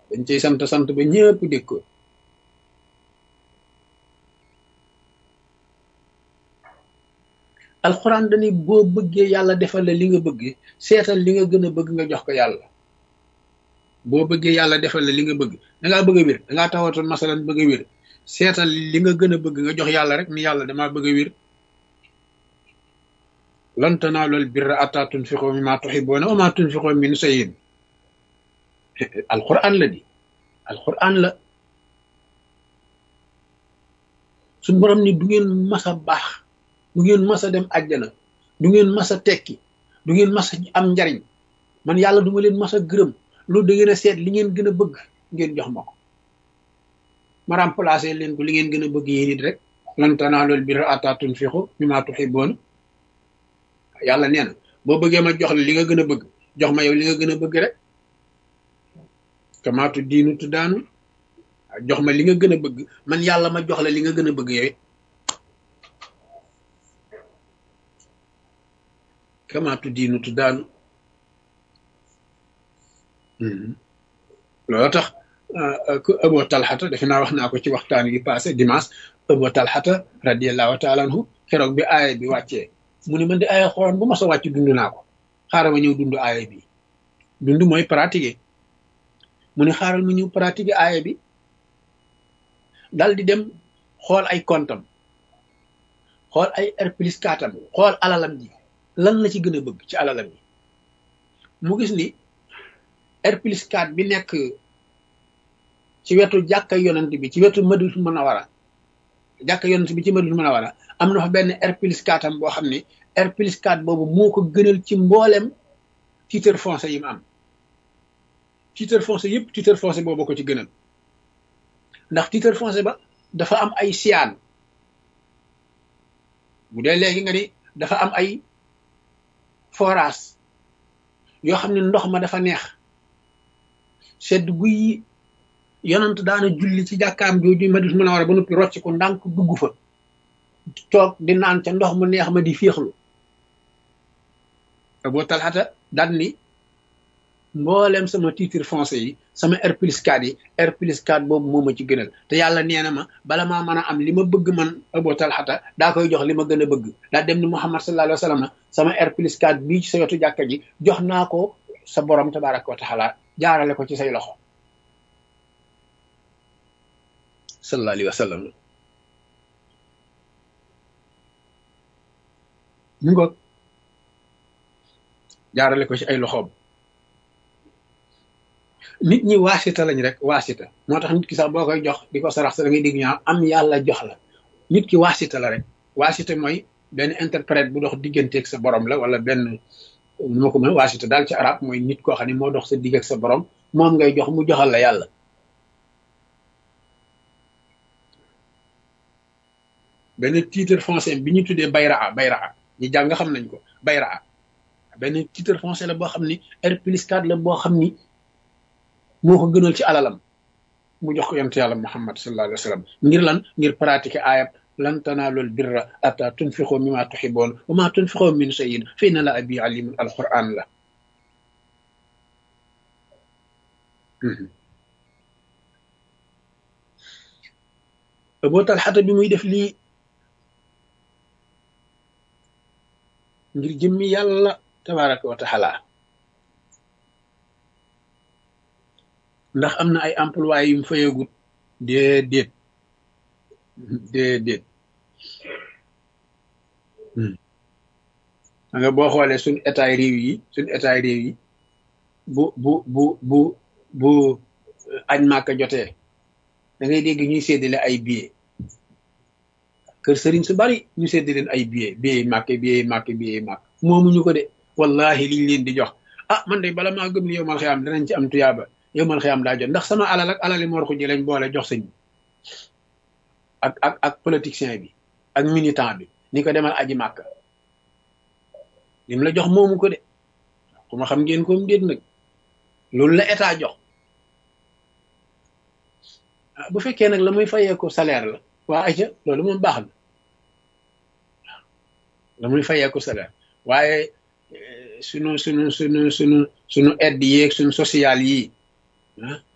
dañ cay sant sant ba ñëpp dégg ko alxuraan dañuy boo bëggee yàlla defal la li nga bëgg seetal li nga gën a bëgg nga jox ko yàlla boo bëggee yàlla defal la li nga bëgg dangaa bëgg a wér dangaa tawatoon masalan bëgg a wér seetal li nga gën a bëgg nga jox yàlla rek ni yàlla damaa bëgg a wér lan tanaalul birra hattaa tunfiqu mimmaa tuhibbuuna wa maa tunfiqu min shay'in alquran la di alquran la suñ borom ni du ngeen mas a baax du ngeen mas a dem àjjana du ngeen mas a tekki du ngeen mas a am njariñ man yàlla du ma leen mas a gërëm loolu da ngeen a seet li ngeen gën a bëgg ngeen jox ma ko ma remplacé leen ko li ngeen gën a bëgg yéen it rek lan tanaalul birra hattaa tunfiqu mimmaa tuhibbuuna yàlla nee na boo bëggee ma jox la li nga gën a bëgg jox ma yow li nga gën a bëgg rek kamaatu diinu tu daanu jox ma li nga gën a bëgg man yàlla ma jox la li nga gën a bëgg yow kamaatu diinu tu daanu loolu tax ku Abu Talxata defe naa wax naa ko ci waxtaan yi passé dimanche Abu Talxata radiallahu taala anhu keroog bi aaya bi wàccee mu ne man di aaya xoron bu ma sa wàcc dund naa ko xaaral ma ñëw dund aaya bi dund mooy pratiquer mu ne xaaral ma ñëw pratiquer aaya bi dal di dem xool ay kontam xool ay R plus 4 am xool alalam ji lan la ci gën a bëgg ci alalam ji mu gis ni R plus 4 bi nekk ci wetu jàkka yonent bi ci wetu Madinatul Munawwara jàkka yonent bi ci Madinatul Munawwara am na fa benn R plus 4 am boo xam ne R plus 4 boobu moo ko gënal ci mboolem titre foncier yi mu am titre foncier yëpp titre foncier boobu ko ci gënal ndax titre foncier ba dafa am ay siyaan bu dee léegi nga ni dafa am ay forage yoo xam ne ndox ma dafa neex sedd guy yonant daana julli ci jàkkaam jooju Madinatul Munawwara ba noppi rocc ko ndànk dugg fa toog di naan ca ndox mu neex ma di féexlu Abu Talhata daan ni mboolem sama titre foncier yi sama R plus 4 yi R plus 4 boobu moo ma ci gënal te yàlla nee na ma bala maa mën a am li ma bëgg man Abu Talhata daa koy jox li ma gën a bëgg daa dem ni Muhammad sallallahu alayhi wa sallam sama R plus 4 bii ci sa wetu jàkka ji jox naa ko sa borom tabaraka wa taala jaarale ko ci say loxo sallallahu alayhi wa sallam mu ngoog jaarale ko ci ay loxoom nit ñi waasita lañ rek waasita moo tax nit ki sax boo koy jox di ko sarax sa da ngay dégg ñaa am yàlla jox la nit ki waasita la rek waasita mooy benn interprète bu dox digganteeg sa borom la wala benn nu ma ko mën waasita daal ci arab mooy nit koo xam ne moo dox sa digg ak sa borom moom ngay jox mu joxal la yàlla benn titre foncier bi ñu tuddee bayraa bayraa ñi jàng xam nañ ko bayraa benn titre foncier la boo xam ni R plus 4 la boo xam ni moo ko gënal ci alalam mu jox ko yonent yàlla muhammad sallallahu alayhi wa sallam ngir lan ngir pratiquer ayab lan tanaalul birra ata tunfiqu mimma tuhibboon wa ma tunfiqu min shay'in fa inna la abi alimun alquran la Abu Talhata bi muy def lii ngir jëmmi yàlla tabaraka wa taala ndax am na ay employé yu mu fayagut déedéet déedéet nga boo xoolee suñ état réew yi suñ état réew yi bu bu bu bu bu añ màkka jotee da ngay dégg ñuy séddale ay billets kër sëriñ su bari ñu séddale leen ay billets billets màkk billets màkk billets màkk moomuñu ko de wallahi liñ leen di jox ah man de bala maa gëm ni yow mal xiyaam danañ ci am tuyaaba yow mal xiyaam daa jot ndax sama alal ak alali mor ko ji lañ boole jox sëñ bi ak ak ak politicien bi ak militant bi ni ko demal aji màkk lim la jox moomu ko de ku ma xam ngeen koom déet nag loolu la état jox bu fekkee nag la muy fayee ko salaire la waa ayca loolu moom baax na la muy fayee ko salaire waaye sunu sunu sunu sunu sunu aide yeeg sunu social yi ah